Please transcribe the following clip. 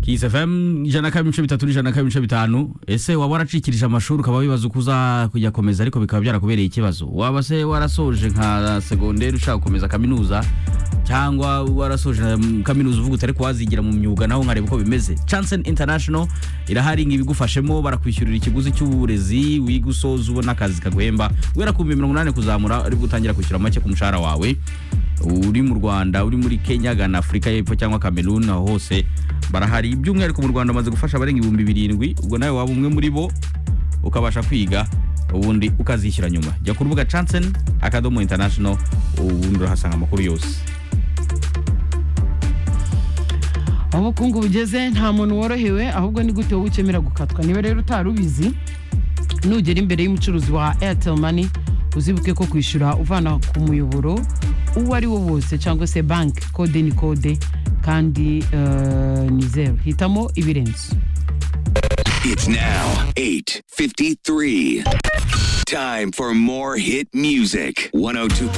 isafemu ijana na kabiri ibice bitatu n'ijana na kabiri ibice bitanu ese waba waracikirije amashuri ukaba wibaza uko uza kujya komeza ariko bikaba byarakubereye ikibazo waba se warasoje nka segonderi ushaka gukomeza kaminuza cyangwa warasoje na kaminuza uvuga uti ariko wazigira mu myuga naho nkareba uko bimeze chansen international irahari ngo ibigufashemo barakwishyurira ikiguzi cy'uburezi wiga usoza ubona akazi kaguhemba guhera ku bihumbi mirongo inani kuzamura aribwo utangira kwishyura make ku mushahara wawe uri mu rwanda uri muri kenya gana afurika y'epfo cyangwa kamerun aho hose barahari by'umwihariko mu rwanda bamaze gufasha abarenga ibihumbi birindwi ubwo nawe waba umwe muri bo ukabasha kwiga ubundi ukazishyura nyuma jya ku rubuga chansen akadomo international ubundi urahasanga amakuru yose aho ubukungu bugeze nta muntu worohewe ahubwo ni gute wowe ukemera gukatwa niba rero utari ubizi nugera imbere y'umucuruzi wa airtel money uzibuke ko kwishyura uvana ku muyoboro uwo ari wo wose cyangwa se banki kode ni kode kandi eh, ni zeru hitamo ibirenze It's now 8:53. Time for more hit music. 102.9